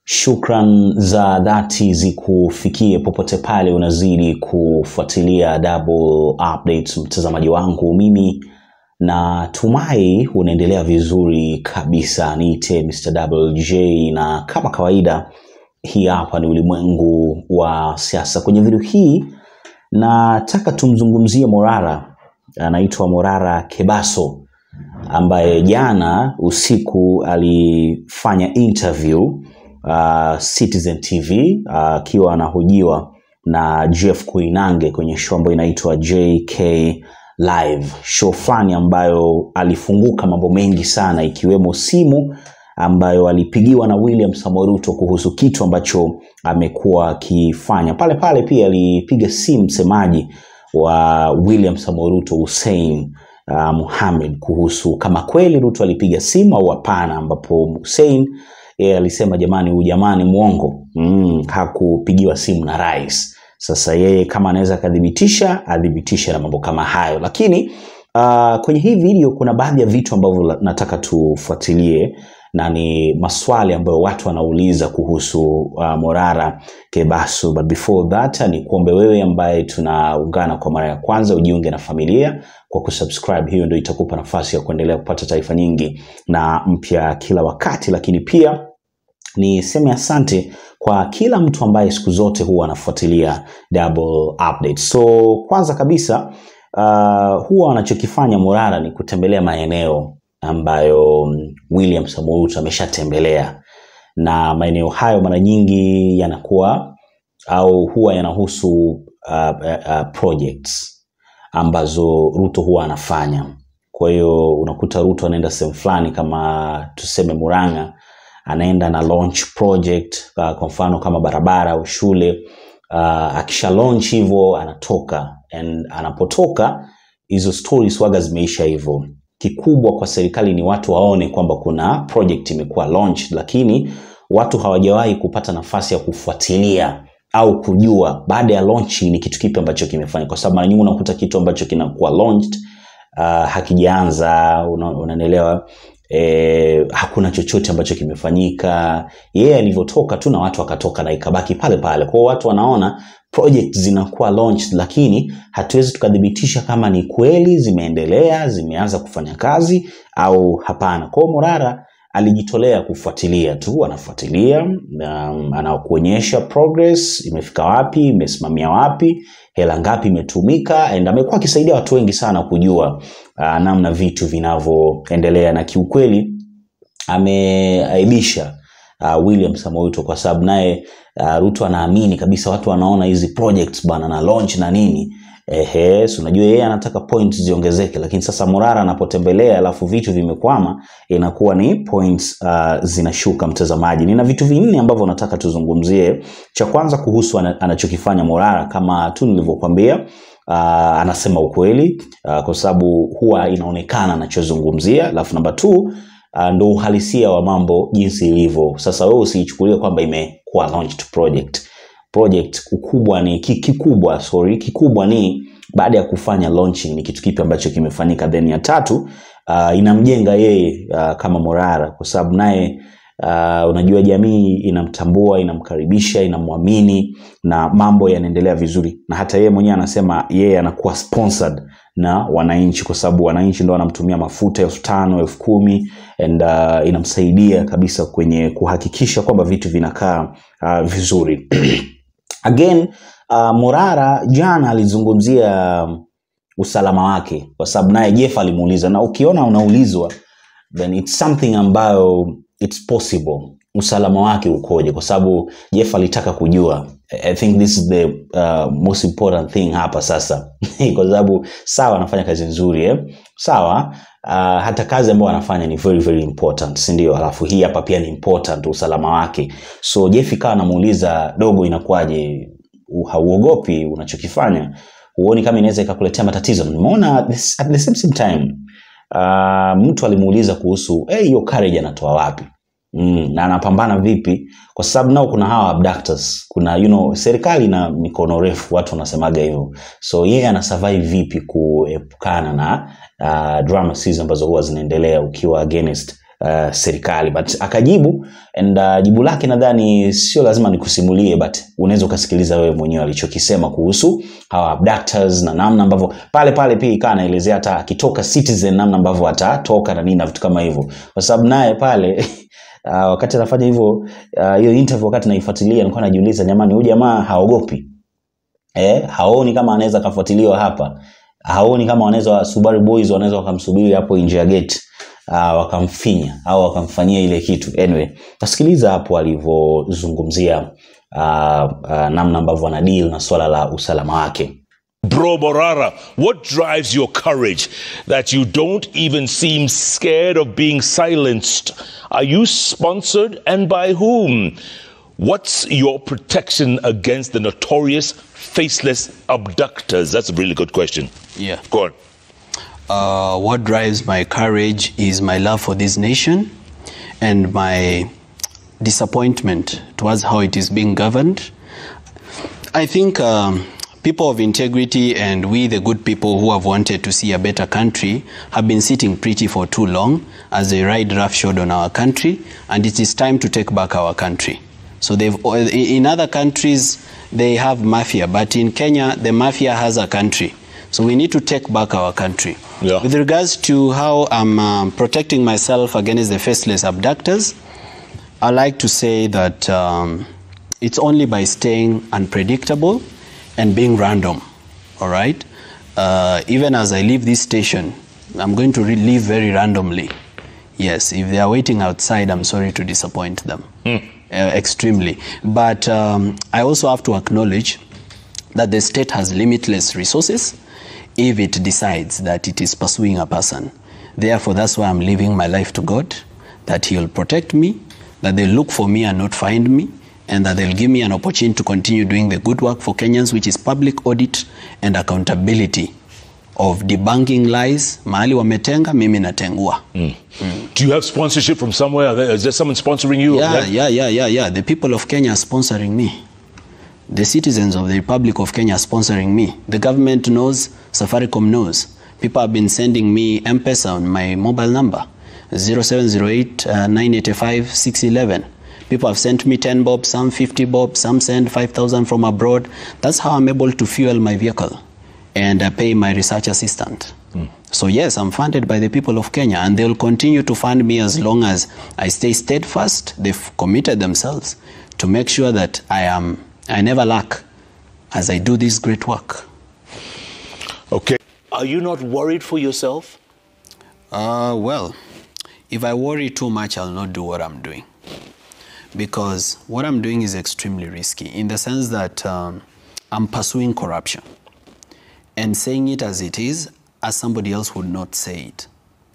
Shukran za dhati zikufikie popote pale unazidi kufuatilia Double Updates, mtazamaji wangu. Mimi natumai unaendelea vizuri kabisa. Niite Mr. Double J, na kama kawaida, hii hapa ni ulimwengu wa siasa. Kwenye video hii nataka tumzungumzie Morara, anaitwa Morara Kebaso ambaye jana usiku alifanya interview uh, Citizen TV akiwa uh, anahojiwa na Jeff Koinange kwenye show ambayo inaitwa JK Live, show fulani ambayo alifunguka mambo mengi sana, ikiwemo simu ambayo alipigiwa na William Samoei Ruto kuhusu kitu ambacho amekuwa akifanya. Pale pale pia alipiga simu msemaji wa William Samoei Ruto Hussein uh, Mohamed kuhusu kama kweli Ruto alipiga simu au hapana, ambapo Hussein yeye alisema jamani, huyu jamani mwongo, mm, hakupigiwa simu na rais. Sasa yeye kama anaweza akadhibitisha adhibitishe na mambo kama hayo, lakini uh, kwenye hii video kuna baadhi ya vitu ambavyo nataka tufuatilie na ni maswali ambayo watu wanauliza kuhusu uh, Morara Kebaso. But before that ni kuombe wewe ambaye tunaungana kwa mara ya kwanza ujiunge na familia kwa kusubscribe. Hiyo ndio itakupa nafasi ya kuendelea kupata taarifa nyingi na mpya kila wakati, lakini pia niseme asante kwa kila mtu ambaye siku zote huwa anafuatilia Double Update. So kwanza kabisa uh, huwa wanachokifanya Morara ni kutembelea maeneo ambayo William Samoei Ruto ameshatembelea, na maeneo hayo mara nyingi yanakuwa au huwa yanahusu uh, uh, projects ambazo Ruto huwa anafanya. Kwa hiyo unakuta Ruto anaenda sehemu fulani kama tuseme Murang'a, anaenda na launch project uh, kwa mfano kama barabara au shule uh, akisha launch hivyo anatoka and anapotoka hizo stories waga zimeisha hivyo kikubwa kwa serikali ni watu waone kwamba kuna project imekuwa launch, lakini watu hawajawahi kupata nafasi ya kufuatilia au kujua baada ya launch ni kitu kipi ambacho kimefanya, kwa sababu mara nyingi unakuta kitu ambacho kinakuwa launched uh, hakijaanza, unanielewa E, hakuna chochote ambacho kimefanyika. Yeye yeah, alivyotoka tu na watu wakatoka na ikabaki pale pale. Kwa hiyo watu wanaona project zinakuwa launched, lakini hatuwezi tukadhibitisha kama ni kweli zimeendelea, zimeanza kufanya kazi au hapana. Kwa hiyo Morara alijitolea kufuatilia tu, anafuatilia um, anakuonyesha progress imefika wapi, imesimamia wapi, hela ngapi imetumika, and amekuwa akisaidia watu wengi sana kujua uh, namna vitu vinavyoendelea, na kiukweli ameaibisha uh, William Samoei Ruto kwa sababu naye uh, Ruto anaamini kabisa watu wanaona hizi projects bana na launch na nini Ehe, so unajua yeye anataka points ziongezeke, lakini sasa Morara anapotembelea alafu vitu vimekwama, inakuwa ni points uh, zinashuka. Mtazamaji, nina vitu vinne ambavyo nataka tuzungumzie. Cha kwanza kuhusu anachokifanya Morara, kama tu nilivyokuambia, uh, anasema ukweli uh, kwa sababu huwa inaonekana anachozungumzia, alafu namba 2 uh, ndo uhalisia wa mambo jinsi ilivyo. Sasa wewe usiichukulie kwamba imekuwa launched project project ukubwa ni kikubwa, sorry, kikubwa ni baada ya kufanya launching ni kitu kipi ambacho kimefanyika. Then ya tatu uh, inamjenga yeye uh, kama Morara kwa sababu naye uh, unajua jamii inamtambua, inamkaribisha, inamwamini na mambo yanaendelea vizuri, na hata yeye mwenyewe anasema yeye anakuwa sponsored na wananchi kwa sababu wananchi ndo wanamtumia mafuta elfu tano elfu kumi and uh, inamsaidia kabisa kwenye kuhakikisha kwamba vitu vinakaa uh, vizuri Again, uh, Morara jana alizungumzia usalama wake kwa sababu naye Jeff alimuuliza, na ukiona unaulizwa then it's something ambayo it's possible. Usalama wake ukoje? Kwa sababu Jeff alitaka kujua. I think this is the uh, most important thing hapa sasa kwa sababu sawa, anafanya kazi nzuri eh? Sawa uh, hata kazi ambayo anafanya ni very very important, si ndio? Alafu hii hapa pia ni important, usalama wake. So Jeff ikawa anamuuliza dogo, inakuwaje? Hauogopi unachokifanya? Huoni kama inaweza ikakuletea matatizo? Nimeona at the same, same time uh, mtu alimuuliza kuhusu hiyo hey, courage anatoa wapi? Mm, na anapambana vipi? Kwa sababu nao kuna hawa abductors, kuna you know, serikali na mikono refu, watu wanasemaga hivyo. So yeye ana survive vipi kuepukana na uh, drama series ambazo huwa zinaendelea ukiwa against uh, serikali but akajibu and uh, jibu lake nadhani sio lazima nikusimulie but unaweza ukasikiliza wewe mwenyewe alichokisema kuhusu hawa abductors na namna ambavyo pale pale pia ikaa anaelezea hata akitoka citizen namna ambavyo atatoka na nini na vitu kama hivyo kwa sababu naye pale uh, wakati anafanya hivyo uh, hiyo interview wakati naifuatilia nilikuwa najiuliza jamani huyu jamaa haogopi eh, haoni kama anaweza akafuatiliwa hapa haoni kama wanaweza Subaru Boys wanaweza wakamsubiri hapo nje ya gate uh, wakamfinya au wakamfanyia ile kitu anyway tasikiliza hapo alivyozungumzia uh, uh, namna ambavyo ana deal na swala la usalama wake Bro Morara, what drives your courage that you don't even seem scared of being silenced? Are you sponsored and by whom? What's your protection against the notorious faceless abductors? That's a really good question. Yeah. Go on. Uh, what drives my courage is my love for this nation and my disappointment towards how it is being governed. I think um, people of integrity and we, the good people who have wanted to see a better country, have been sitting pretty for too long as they ride roughshod on our country, and it is time to take back our country. So they've in other countries they have mafia, but in Kenya the mafia has a country. So we need to take back our country. Yeah. With regards to how I'm um, protecting myself against the faceless abductors, I like to say that um, it's only by staying unpredictable and being random. All right. Uh, even as I leave this station, I'm going to re- leave very randomly. Yes, if they are waiting outside, I'm sorry to disappoint them. Uh, extremely. But um, I also have to acknowledge that the state has limitless resources if it decides that it is pursuing a person. Therefore, that's why I'm leaving my life to God, that He will protect me, that they'll look for me and not find me, and that they'll give me an opportunity to continue doing the good work for Kenyans, which is public audit and accountability of debunking lies. Mahali wametenga, mimi natengua. Do you have sponsorship from somewhere? Are there- Is there someone sponsoring you? Yeah, That- yeah, yeah, yeah, yeah. The people of Kenya are sponsoring me. The citizens of the Republic of Kenya are sponsoring me. The government knows, Safaricom knows. People have been sending me M-Pesa on my mobile number, 0708 uh, 985 611. People have sent me 10 bob, some 50 bob, some send 5,000 from abroad. That's how I'm able to fuel my vehicle and uh, pay my research assistant. So yes, I'm funded by the people of Kenya, and they'll continue to fund me as long as I stay steadfast. They've committed themselves to make sure that I am I never lack as I do this great work. Okay. Are you not worried for yourself? Uh, well, if I worry too much, I'll not do what I'm doing. Because what I'm doing is extremely risky in the sense that um, I'm pursuing corruption and saying it as it is, as somebody else would not say it.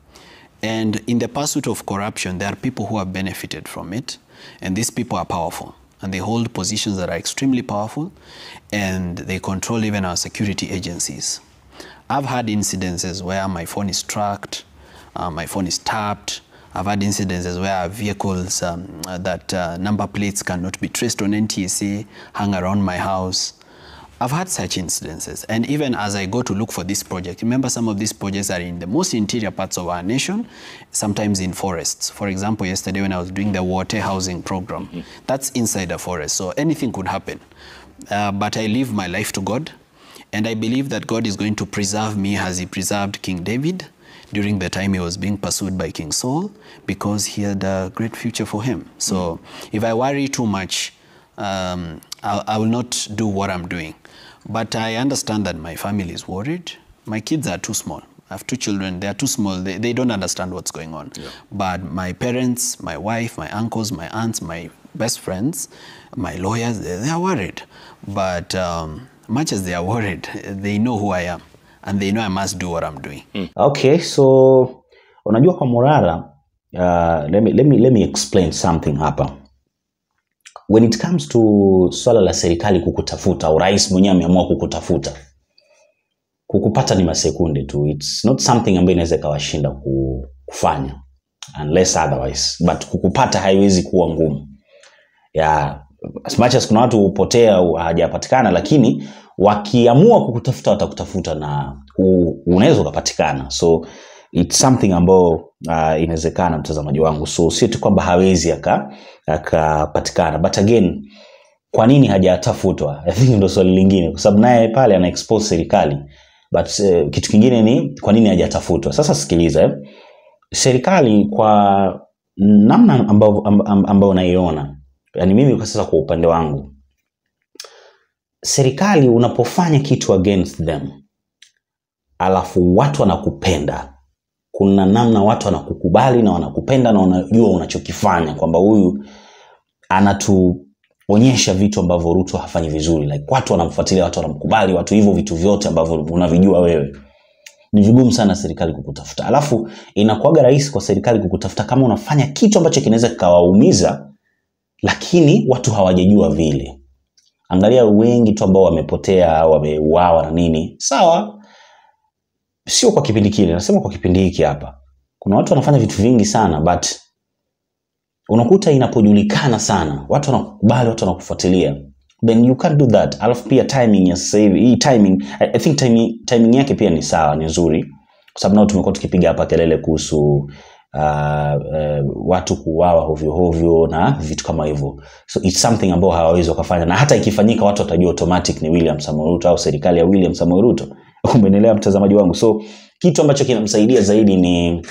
And in the pursuit of corruption, there are people who have benefited from it, and these people are powerful. And they hold positions that are extremely powerful, and they control even our security agencies. I've had incidences where my phone is tracked, uh, my phone is tapped. I've had incidences where vehicles um, uh, that uh, number plates cannot be traced on NTSA hang around my house. I've had such incidences. And even as I go to look for this project, remember some of these projects are in the most interior parts of our nation, sometimes in forests. For example, yesterday when I was doing the water housing program, that's inside a forest. So anything could happen. Uh, but I leave my life to God. And I believe that God is going to preserve me as he preserved King David during the time he was being pursued by King Saul because he had a great future for him. So if I worry too much, um, I, I will not do what I'm doing. But I understand that my family is worried. My kids are too small. I have two children. They are too small. They, they don't understand what's going on. But my parents, my wife, my uncles, my aunts, my best friends, my lawyers, they, they are worried. But um, much as they are worried, they know who I am. And they know I must do what I'm doing. okay so unajua kwa morara uh, let, me, let, me, let me explain something hapa when it comes to swala la serikali kukutafuta au rais mwenyewe ameamua kukutafuta kukupata ni masekunde tu its not something ambayo inaweza ikawashinda ku- kufanya unless otherwise but kukupata haiwezi kuwa ngumu ya as much as kuna watu hupotea au hawajapatikana lakini wakiamua kukutafuta watakutafuta na u- unaweza ukapatikana so its something ambayo uh, inawezekana mtazamaji wangu so sio tu kwamba hawezi aka- akapatikana but again kwa nini hajatafutwa I think ndo swali lingine kwa sababu naye pale ana expose serikali but uh, kitu kingine ni kwa nini hajatafutwa sasa sikiliza eh? serikali kwa namna ambayo amb- ambayo unaiona yani mimi kwa sasa kwa upande wangu serikali unapofanya kitu against them alafu watu wanakupenda kuna namna watu wanakukubali na wanakupenda na wanajua unachokifanya kwamba huyu anatuonyesha vitu ambavyo ruto hafanyi vizuri like watu wanamfuatilia watu wanamkubali watu hivyo vitu vyote ambavyo unavijua wewe ni vigumu sana serikali kukutafuta alafu inakuwaga rahisi kwa serikali kukutafuta kama unafanya kitu ambacho kinaweza kikawaumiza lakini watu hawajajua vile angalia wengi tu ambao wamepotea wameuawa na nini sawa sio kwa kipindi kile nasema kwa kipindi hiki hapa kuna watu wanafanya vitu vingi sana but unakuta inapojulikana sana watu wanakubali watu wanakufuatilia then you can't do that alafu pia timing ya sasa hivi hii timing I, I think timing, timing yake pia ni sawa ni nzuri kwa sababu nao tumekuwa tukipiga hapa kelele kuhusu uh, uh, watu kuuawa hovyohovyo na vitu kama hivyo so it's something ambao hawawezi wakafanya na hata ikifanyika watu watajua automatic ni william Samoei Ruto au serikali ya william Samoei Ruto umeendelea mtazamaji wangu so kitu ambacho kinamsaidia zaidi ni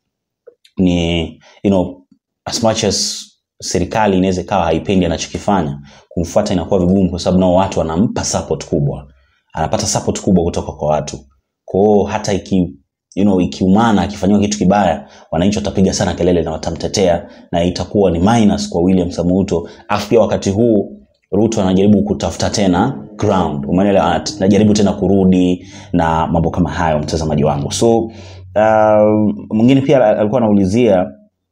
ni you know as much as serikali inaweza ikawa haipendi anachokifanya kumfuata inakuwa vigumu kwa sababu nao watu wanampa support kubwa anapata support kubwa kutoka kwa watu kwao hata iki you know, ikiumana akifanyiwa kitu kibaya wananchi watapiga sana kelele na watamtetea na itakuwa ni minus kwa william Samoei Ruto afu pia wakati huu ruto anajaribu kutafuta tena ground umeelewa Anat- anajaribu tena kurudi na mambo kama hayo mtazamaji wangu so uh, mwingine pia alikuwa anaulizia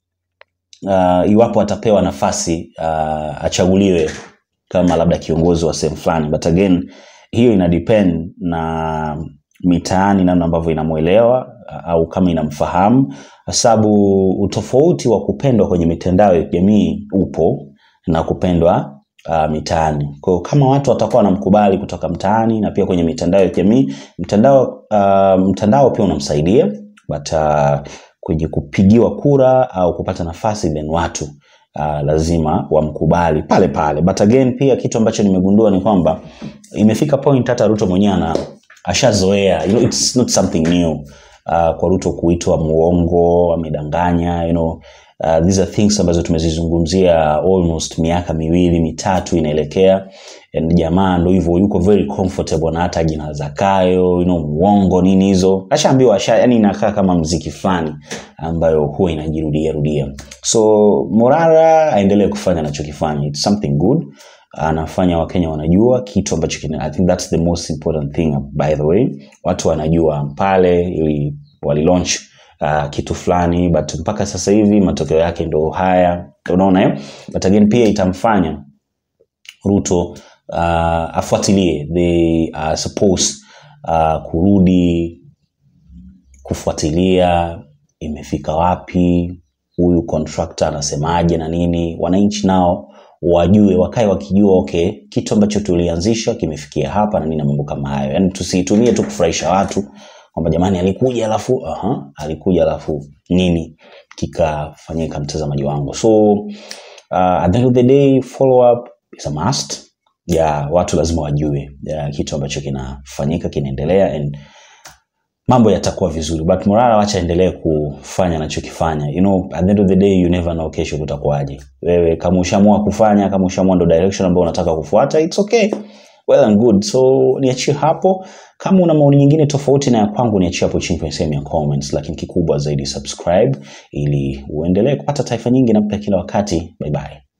uh, iwapo atapewa nafasi uh, achaguliwe kama labda kiongozi wa sehemu fulani but again hiyo ina depend na mitaani namna ambavyo inamwelewa uh, au kama inamfahamu kwa sababu utofauti wa kupendwa kwenye mitandao ya kijamii upo na kupendwa uh, mitaani kwao kama watu watakuwa wanamkubali kutoka mtaani na pia kwenye mitandao ya kijamii mtandao uh, mtandao pia unamsaidia but uh, kwenye kupigiwa kura au kupata nafasi then watu uh, lazima wamkubali pale pale but again pia kitu ambacho nimegundua ni kwamba imefika point hata ruto mwenyewe ana ashazoea you know, it's not something new uh, kwa ruto kuitwa muongo amedanganya you know, uh, these are things ambazo tumezizungumzia almost miaka miwili mitatu inaelekea and jamaa ndo hivyo yuko very comfortable na hata jina zakayo you know, muongo nini hizo ashaambiwa asha, yani inakaa kama mziki fulani ambayo huwa inajirudia rudia so morara aendelee kufanya anachokifanya it's something good anafanya wakenya wanajua kitu ambacho kina, i think that's the most important thing by the way watu wanajua pale ili walilaunch uh, kitu fulani but mpaka sasa hivi matokeo yake ndo haya unaona eh? but again pia itamfanya ruto uh, afuatilie they are supposed uh, kurudi kufuatilia imefika wapi huyu contractor anasemaje na nini wananchi nao wajue wakae wakijua okay kitu ambacho tulianzisha kimefikia hapa na nini na mambo kama hayo yani tusiitumie tu kufurahisha watu kwamba jamani alikuja alafu uh-huh, alikuja alafu nini kikafanyika mtazamaji wangu so uh, at the end of the day follow up is a must ya watu lazima wajue ya, kitu ambacho kinafanyika kinaendelea and mambo yatakuwa vizuri but morara wacha endelee kufanya anachokifanya you know at the end of the day you never know kesho kutakuwaje wewe kama ushamua kufanya kama ushamua ndo direction ambayo unataka kufuata it's okay well and good so niachie hapo kama una maoni nyingine tofauti na ya kwangu niachie hapo chini kwenye sehemu ya comments lakini kikubwa zaidi subscribe ili uendelee kupata taarifa nyingi na mpya kila wakati bye bye